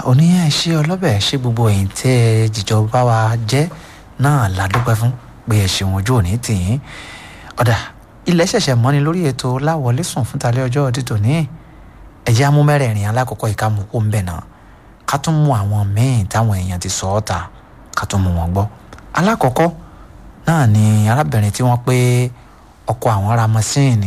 òní ẹ ṣe ọlọ́bẹ̀ ṣe gbogbo ẹ̀yìn tí ẹ jìjọ bá wa jẹ́ náà la dúpẹ́ fún pé ẹ ṣeun ojú òní tì yín ọ̀dà ilẹ̀ ṣẹ̀ṣẹ̀ mọ́ni lórí ètò láwọlé sùn fún talẹ́ ọjọ́ títò ní ẹ̀jẹ̀ amúmẹ́rẹ̀ẹ̀rin alákọ̀ọ́kọ́ ìka mú kó ń bẹ̀ náà ká tún mú àwọn míì táwọn èèyàn ti sọ ọ́ ta ká tún mú wọn gbọ́ alákọ̀ọ́kọ́ náà ni arábìnrin tí wọ́n pé ọkọ àwọn ra mọ́síìnì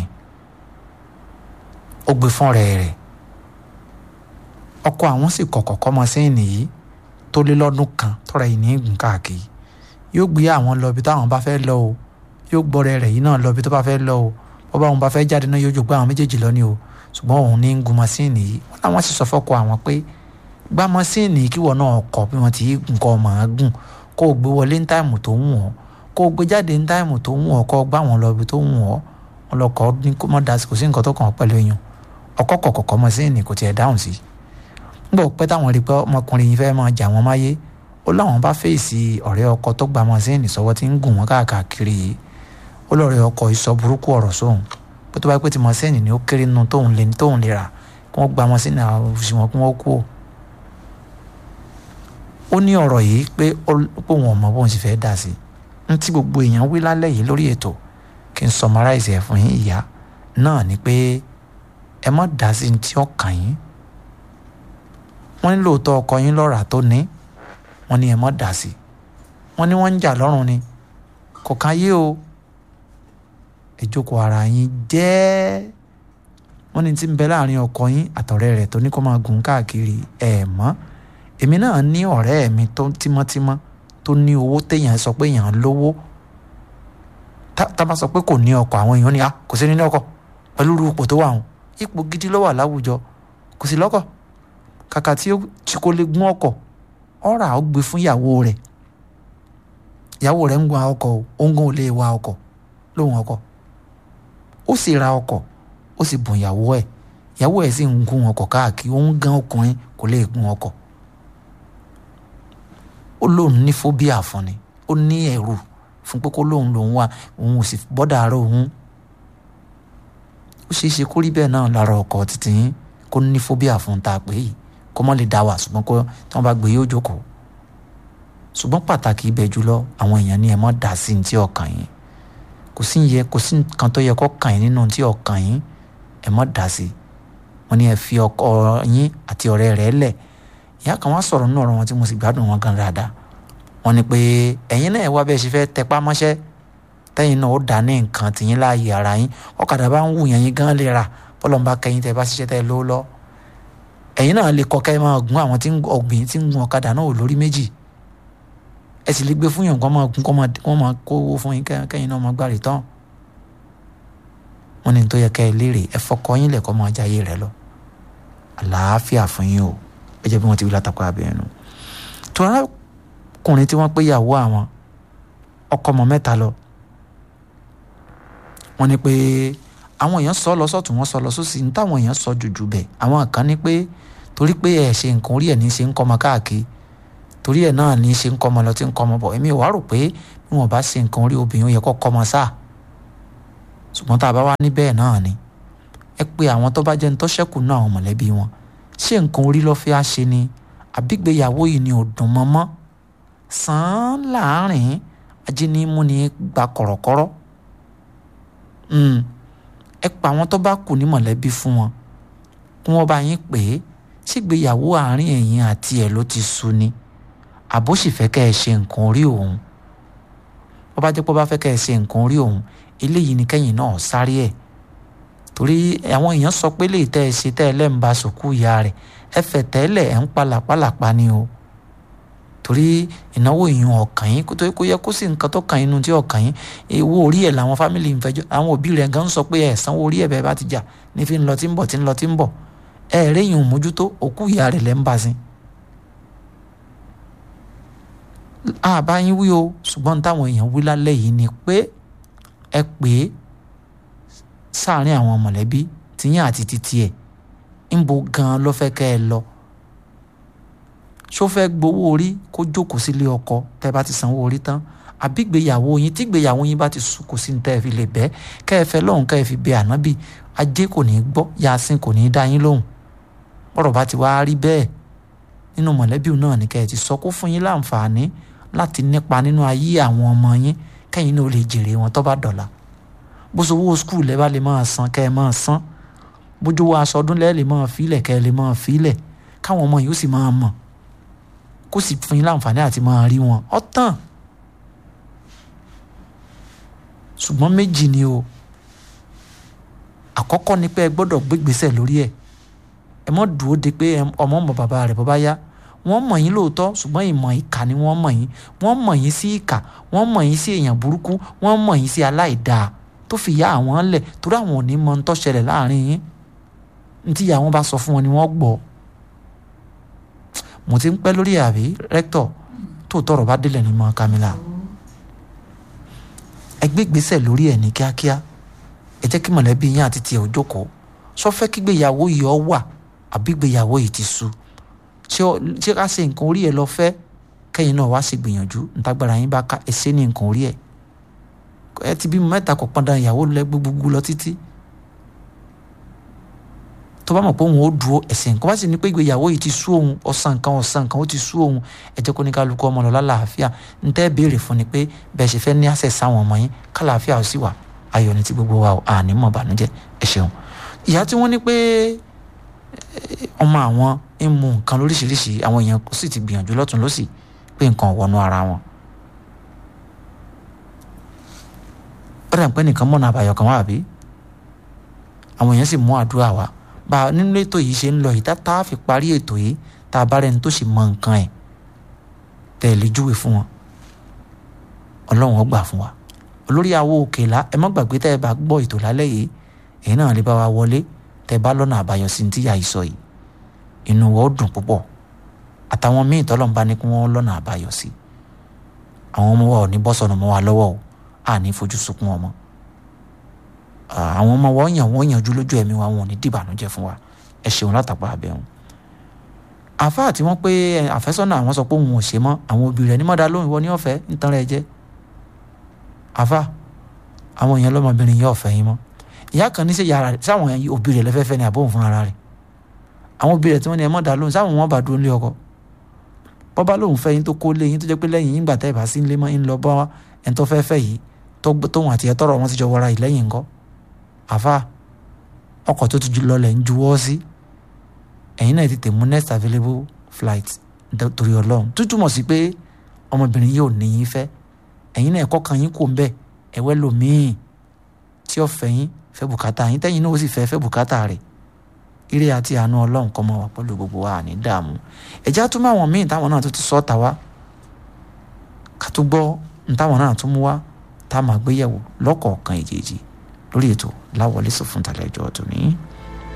ó gbé fún ọ̀rẹ́ rẹ̀ ọkọ àwọn sì kọ̀kọ̀ kọ́ mọ́síìnì yìí tó lé lọ́dún kan tọ́ra yìí ní ìgùn káàkiri yóò gbé àwọn lọ ibi táwọn bá fẹ́ lọ o yóò gbọ́rẹ́ rẹ̀ yìí náà lọ ibi tó bá fẹ́ lọ o bó bá òun bá fẹ́ jáde náà yóò jò gbé àwọn méjèèjì lọ ni o ṣùgbọ́n òun ní ń gun mọ́síìnì yìí wọ́n láwọn sì sọ fọ́kọ àwọn pé gbá mọ́síìnì kí wọ́n náà kọ́ bí wọ́n ti nǹkan ọmọ gùn kó o gbé wọlé ní táìmù tó wù ọ́ kó o gbé jáde ní táìmù tó wù ọ́ kó o gbá wọn lọ ibi tó wù ọ́ wọn lọ kọ́ ní kó mọ́ dasí kò sí nǹkan tó kàn ọ́ pẹ̀lú èèyàn ọkọ̀ kọ̀kọ̀ mọ́síìnì kò tiẹ̀ dáhùn sí nígbà pẹ́ táwọn rí pé ọmọkùnrin yìí fẹ́ máa jà wọ́n máyé ó láwọn bá fèsì ọ̀rẹ́ ọkọ tó gba mọ́síìnì sọ́wọ́ tí ń gùn wọ́n káàkiri yìí ó lọ́ọ̀rẹ́ ọkọ ìsọ burúkú ọ̀rọ̀ sóhun pé tó bá pẹ́ tí mọ́síìnì ni ó kéré nínú tóun lè tóun lè rà kí wọ́n gba mọ́síìnì àwọn òṣìwọ̀n kí wọ́n kú ò ó ní ọ̀rọ̀ yìí pé òun ọ̀mọ́ bóun sì fẹ́ dà sí n tí gbogbo èèyàn wí lálẹ́ yìí lórí ètò kí n summarize ẹ̀ fún yín ìyá náà ni pé ẹ má dá sí ní tí ó kàn yín wọ́n ní lóòótọ́ ọkọ yín lọ́ra tó ní wọ́n ní ẹ má dá sí wọ́n ní wọ́n ń jà lọ́rùn ni kò kàn yé o ẹ jókòó ara yín jẹ́ wọ́n ní tí ń bẹ láàrin ọkọ yín àtọ̀rẹ́ rẹ̀ tó ní kó máa gùn káàkiri ẹ̀ mọ́ èmi náà ní ọ̀rẹ́ mi tó tímọ́tímọ́ tó ní owó téèyàn sọ pé èèyàn lówó tá bá sọ pé kò ní ọkọ̀ àwọn èèyàn ní a kò sí ní ọkọ̀ pẹ̀lú ipò tó wà wọn ipò gidi ló wà láwùjọ kò sí lọ́kọ̀ kàkà tí kò lè gún ọkọ̀ ọ̀rà ó gbé fún ìyàwó rẹ̀ ìyàwó rẹ̀ ń gun ọkọ̀ o òun gan ò lè wa ọkọ̀ lóhun ọkọ̀ ó sì ra ọkọ̀ ó sì bùn ìyàwó ẹ̀ ìyàwó ẹ̀ sì ń gun ọkọ̀ káàkiri òun gan ọkùnrin kò lè gun ọkọ̀ ó lóun ní fóbíà fún ni ó ní ẹ̀rù fún pé kó lóun lòun wà òun ò sì bọ́dà àárọ̀ òun ó ṣeé ṣe kó rí bẹ́ẹ̀ náà lára ọkọ̀ títí yín kó ní fóbíà fún ta pé yìí kó mọ́ lè dá wà ṣùgbọ́n kó tí wọ́n bá gbé yóò jókòó ṣùgbọ́n pàtàkì ibẹ̀ jùlọ àwọn èèyàn ní ẹ mọ́ dà sí ní tí ọkàn yín kò sí yẹ kò sí nǹkan tó yẹ kó kàn yín nínú tí ọkàn yín ẹ mọ́ dà sí wọ́n ní ẹ fi ọkọ yín àti ọ̀rẹ́ rẹ̀ lẹ̀ ìyá kan wá sọ̀rọ̀ nínú ọ̀rọ̀ wọn tí mo sì gbádùn wọn gan dáadáa wọ́n ní pé ẹ̀yin náà wá bẹ́ẹ̀ ṣe fẹ́ tẹpá mọ́ṣẹ́ tẹ́yin náà ó dá ní nǹkan tìyín láàyè ara yín ọ̀kadà bá ń wù yẹn yín gan lè rà bọ́lọ̀ ń bá kẹyìn tẹ́ bá ṣiṣẹ́ tẹ́ ló lọ ẹ̀yin náà lè kọ́ kẹ́ máa gun àwọn tí ọ̀gbìn tí ń gun ọ̀kadà náà ò lórí méjì ẹ sì lè gbé fún yàn kó máa gun kó máa kówó fún yín kẹ́yìn náà máa gbàrí tán wọ́n ní tó yẹ kẹ́ ẹ léèrè ẹ fọkọ yín lẹ̀kọ́ máa jayé rẹ lọ àlàáfíà fún yín o ẹ jẹ́ bí wọ́n ti wí látàkọ́ abẹ́rẹ́ nu tó arákùnrin tí wọ́n pé ìyàwó àwọn ọkọ ọmọ mẹ́ta lọ wọ́n ní pé àwọn èèyàn sọ lọ sọ́tún wọ́n sọ lọ sósì ní táwọn èèyàn sọ jùjù bẹ̀ àwọn kan ní pé torí pé ẹ̀ ṣe nǹkan orí ẹ̀ ní ṣe ń kọ́ ọmọ káàkiri torí ẹ̀ náà ní ṣe ń kọ́ ọmọ lọ tí ń kọ́ ọmọ bọ̀ èmi wàá rò pé bí wọ́n bá ṣe nǹkan orí obìnrin ó yẹ kó kọ́ ọmọ sáà ṣùgbọ́n tá a bá wá ní bẹ́ẹ̀ náà ni ẹ pé àwọn tó bá jẹ́ ní tó ṣẹ́kù náà àwọn mọ̀lẹ́bí wọn ṣé nǹkan orí ló fẹ́ á ṣe ni àbígbéyàwó yìí ni ò dùn mọ́mọ́ sàn án láàrin ajínigbó ni gba kọ̀rọ̀kọ́rọ́ ẹ pa àwọn tó bá kù ní mọ̀lẹ́bí fún wọn kí wọ́n bá yín pè é ṣègbéyàwó àárín ẹ̀yin àti ẹ̀ ló ti sú ni àbó sì fẹ́ kẹ́ ẹ ṣe nǹkan orí òun bó bá jẹ́ pé ó bá fẹ́ kẹ́ ẹ ṣe nǹkan orí òun eléyìí ni kẹ́yìn náà sáré ẹ̀ torí àwọn èèyàn sọ pé lè tẹ́ ẹ ṣe tẹ́ ẹ lẹ́ǹba sòkú ìyá rẹ̀ ẹ fẹ̀ tẹ́lẹ̀ ẹ̀ ń palàpalàpa ni o torí ìnáwó ìyún ọkàn yín tó kó yẹ kó sì nǹkan tó kàn yín nu tí ọkàn yín ewu orí ẹ̀ làwọn fámìlì ń fẹjọ́ àwọn òbí rẹ̀ gan sọ pé ẹ̀ sanwó orí ẹ̀ bẹ́ẹ̀ bá ti jà ní fi ń lọ tí ń bọ̀ tí ń lọ tí ń bọ̀ ẹ̀ rẹ́yìn òmójútó òkú ìyá rẹ̀ lẹ́ ń bá sí. àbá yín wí o ṣùgbọ́n táwọn èèyàn wí lálẹ́ yìí ni pé ẹ pè é sáàárín àwọn mọ̀lẹ́bí tìyín àti títí ẹ̀ ń bo gan-an ló fẹ́ kẹ́ ẹ lọ ṣó fẹ́ gbowó orí kó jókòó sílé ọkọ tẹ́ bá ti sanwó orí tán àbí gbéyàwó yín tí gbéyàwó yín bá ti sùn kò sí ní tẹ́ ẹ fi lè bẹ́ kẹ́ ẹ fẹ́ lọ́hùn kẹ́ ẹ fi bẹ ànábì ajé kò ní í gbọ́ yasin kò ní í dá yín lóhùn bọ́rọ̀ bá ti wá rí bẹ́ẹ̀ nínú mọ̀lẹ́bí náà ní kẹ́ ẹ ti sọ kó fún yín láǹfààní láti nípa nínú ayé àwọn ọmọ yín kẹ́yìn náà lè jèrè wọn tó bá dọ̀la bó so owó skul lẹ́ bá lè máa san kẹ́ ẹ máa san bójú wo aṣọ ọdún lẹ́ẹ̀ lè máa fílẹ̀ kẹ́ ẹ lè máa fílẹ̀ káwọn ọmọ yìí ó sì máa mọ̀ kó sì fún yín láǹfààní àti máa rí wọn ọ̀tàn ṣùgbọ́n méjì ni o àkọ́kọ́ ni pé ẹ gbọ́dọ̀ gbégbèsè lórí ẹ̀ ẹ mọ́ dúró de pé ọmọ mọ̀ bàbá rẹ̀ bàbá yá wọ́n mọ̀ yín lóòótọ́ ṣùgbọ́n ìmọ̀ ìkà ni wọ́n mọ̀ yín wọ́n mọ̀ yín sí ìkà wọ́n mọ̀ yín sí èèyàn burúkú wọ́n mọ̀ yín sí aláìdáa tó fi yá àwọn lẹ̀ torí àwọn ò ní mọ ń tó ṣẹlẹ̀ láàrin yín ntí ìyá wọn bá sọ fún wọn ni wọ́n gbọ́ mo ti ń pẹ́ lórí àbí rẹ́ktọ̀ tó tọrọ bá délẹ̀ ní mọ́ Kamila ẹ gbé ìgbésẹ̀ lórí ẹ̀ ní kíákíá ẹ jẹ́ kí mọ̀lẹ́bí yín àti tiẹ̀ ò jókòó sọ fẹ́ kí gbéyàwó yìí ọ wà àbí gbéyàwó yìí ti sú ṣé ká ṣe nǹkan orí ẹ̀ lọ fẹ́ kẹ́yìn náà wá ṣe gbìyànjú ntagbára yín bá ká ẹ ṣe ní nǹkan orí ẹ̀ ẹ ti bímọ mẹ́ta kò pọn dandan ìyàwó lẹ gbogbo lọ títí tó bá mọ̀ pé òun ó dúró ẹ̀sìn nǹkan bá sì ní pé ìgbéyàwó yìí ti sú òun ọ̀sán nǹkan ọ̀sán nǹkan ó ti sú òun ẹ jẹ́ kó ní kálukú ọmọ lọ lálàáfíà ń tẹ́ béèrè fún ni pé bẹ́ẹ̀ ṣe fẹ́ ní àṣẹ sáwọn ọmọ yín kálàáfíà ó sì wà ayọ̀ ní ti gbogbo wa àní mọ̀ bànújẹ́ ẹ ṣeun ìyá tí wọ́n ní pé ọmọ àwọn ń mu nǹkan lóríṣiríṣi àwọn èèyàn sì ti gbìyànjú lọ́tún lọ́sì pé nǹkan wọnú ara wọn. ó dà pé nìkan mọ̀nà àbàyọ̀ kan wà àbí àwọn èèyàn sì mú àdúrà wá bá a nínú ètò yìí ṣe ń lọ yìí tá a fi parí ètò yìí tá a bá rẹni tó sì mọ nǹkan ẹ̀ tẹ̀ lè júwe fún wọn ọlọ́run ó gbà fún wa olórí àwo òkèlá ẹ má gbàgbé tẹ́ ẹ bá gbọ́ ètò lálẹ́ yìí èyí náà lè bá wa wọlé tẹ́ ẹ bá lọ́nà àbáyọ sí ti yà í sọ yìí inú wa ó dùn púpọ̀ àtàwọn míì tọ́lọ̀ ń bá ní kí wọ́n lọ́nà àbáyọ sí àwọn ọmọ wa ò ní bọ́ sọnù mọ́ wa lọ́wọ́ o à ní fojú sunkún ọmọ àwọn ọmọ wa ó yàn wọ́n yànjú lójú ẹ̀mí wa wọn ò ní dìbànújẹ́ fún wa ẹ ṣeun látàpá abẹ́hùn àfáà tí wọ́n pé àfẹ́sọ́nà àwọn sọ pé òun ò ṣe mọ́ àwọn òbí rẹ̀ ní mọ́dá lóhùn ìwọ ní ọ̀fẹ́ nítan rẹ̀ jẹ́ àfáà àwọn èèyàn lọ́mọbìnrin yóò fẹ́ yín mọ́ ìyá kan ní ṣe yàrá rẹ̀ sáwọn òbí rẹ̀ lẹ́fẹ́fẹ́ ni àbóhùn fún ara rẹ̀ àwọn òbí rẹ̀ tí wọ́n ní ẹ mọ́dá lóhùn sáwọn wọn bá dúró lé ọkọ bọ́bá lóhùn fẹ́ yín tó kó lé yín tó jẹ́ pé lẹ́yìn yín gbà tẹ́ ẹ̀ bá sí ń lé mọ́ ń lọ bọ́ ẹni tó fẹ́ fẹ́ yìí tóun àti ẹ̀ tọrọ wọn ti jọ wọra yìí lẹ́yìn ńkọ́ àfáà ọkọ̀ tó ti lọlẹ̀ ń juwọ́ sí ẹ̀yin náà tètè mú next available flight torí ọlọ́run tó túmọ̀ sí pé ọmọbìnrin yóò ní yín fẹ́ ẹ̀yin náà ẹ̀kọ́ kan yín kò ń bẹ̀ ẹ̀wẹ́ lòmíì tí ó fẹ́ yín fẹ́ bùkátà yín tẹ́yìn náà ó sì fẹ́ fẹ́ bùkátà rẹ̀ ire àti àánú ọlọ́run kọ́ mọ́ wa pẹ̀lú gbogbo wa ní dààmú ẹ̀já tún mọ́ àwọn míì táwọn náà tó ti sọ́ọ̀tà wá ká tó gbọ́ ní táwọn náà tún mú wá tá a máa gbéyẹ̀wò lọ́kọ̀ọ̀kan ìjèjì lórí ètò láwọlé sọ fún tàlẹ́jọ́ tòní.